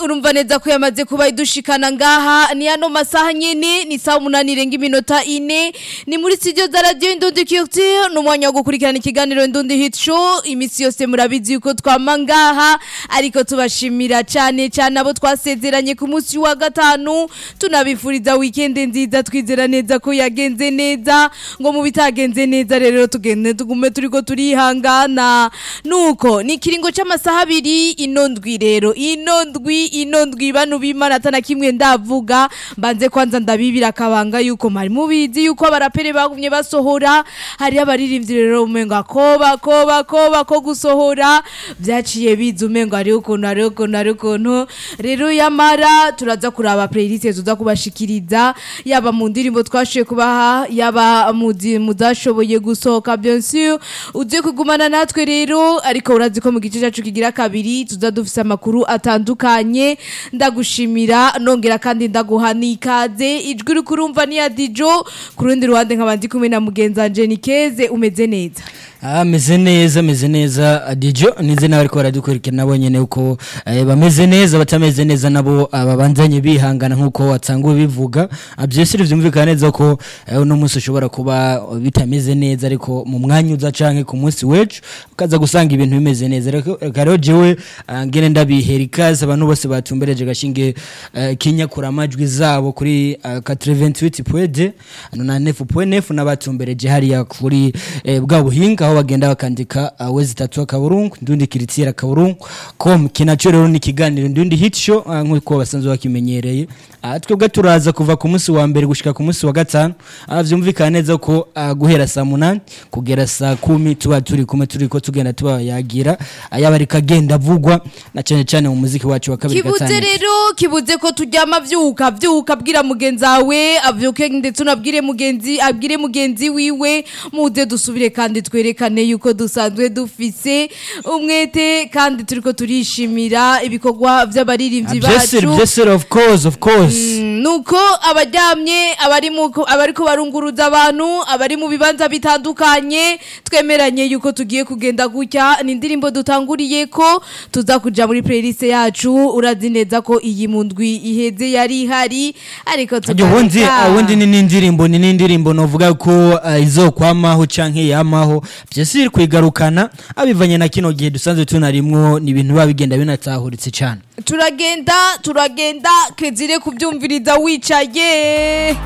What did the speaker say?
urumva neza ko yamaze kuba idushikana ngaha ni ano masaha nyene ni saa umunani irenga iminota ine ni muri studio za radio Indundi Culture ni umwanya wo gukurikirana ikiganiro Indundi Hit Show imisi yose murabizi yuko twama ngaha ariko tubashimira cyane cyane abo twasezeranye ku munsi wa gatanu tunabifuriza weekend nziza twizera neza ko yagenze neza ngo mu bitagenze neza rero tugende tugume turiko turihangana nuko ni kiringo c'amasaha abiri ino ndwi rero ino ndwi ino ndwi bano bimana atana kimwe ndavuga mbanze kwanza ndabibira akabanga yuko mwari mubizi yuko abarapere bagumye basohora hari abaririmbyi rero umenga koba koba koba ko gusohora byaciye biza umenga ari ukuntu ari ukuntu ari ukuntu rero yamara turaza kuraba playlist tuza kubashikiriza yaba mu ndirimbo twashoboye kubaha yaba mu zi- mu zashoboye gusohoka bien sûr ugiye kugumana natwe rero ariko urazi ko mu gice cyacu kigira kabiri tuza dufise amakuru atandukanye ndagushimira nongera kandi ndaguha n'ikaze ijwi uri kurumva ni ya dijo ku rundi ruhande nkaba ndi kumwe na mugenzi wanje Nikeze umeze neza ameze neza ameze neza adijo nize nawe ariko baradukurikira nabo nyene uko eh, bameze neza batameze neza nabo ah, babanzanye bihangana nkuko watsanguwe bivuga Ah, byose vyumvikana neza ko eh, uno munsi ushobora kuba bitameze neza ariko mu mwanya uza canke ku munsi wecu ukaza gusanga ibintu bimeze neza Reko- reka rero jewe ah, ngene ndabihera ikaze abantu bose batumbereje gashinge eh, kinyakura amajwi zabo kuri ah, 88.2 ano na 9.9 n'abatumbereje hariya kuri eh, bwa buhinga aho bagenda bakandika uh, wezi tatu akaburungu ndundi kiritira akaburungu com kinacho rero ni kiganiro ndundi hit show uh, nkuko basanzwe bakimenyereye uh, twebwe turaza kuva ku munsi wa mbere gushika ku munsi wa gatanu uh, vyumvikana neza ko uh, guhera saa munani kugera saa kumi tuba turi kumwe turiko tugenda tubayagira uh, yaba ariko agenda avugwa na cane cane mu muziki wacu wa kabiri kibuze gatanu rero kibuze ko turyama vyuka vyuka abwira mugenzi wawe avyuke ndetse unabwire mugenzi abwire mugenzi wiwe muze dusubire kandi twerekane yuko dusanzwe dufise umwete kandi turiko turishimira ibikorwa vy'abaririmbyi byese bacu byese of course of course Mm, nuko abaryamye abari mu abariko barunguruza abantu abari mu bibanza bitandukanye twemeranye yuko tugiye kugenda gutya ni indirimbo dutanguriye ko tuza kuja muri playlist yacu urazi neza ko iyi mu ndwi iheze yari ihari ariko Ajyo wundi tukareka. uh, wundi ni n'indirimbo ni n'indirimbo novuga ko uh, izokwamaho canke yamaho byose iri kwigarukana abivanye na kino gihe dusanzwe tunarimwo ni ibintu biba bigenda binatahuritse cane turagenda turagenda kezire kubyumviriza wicaye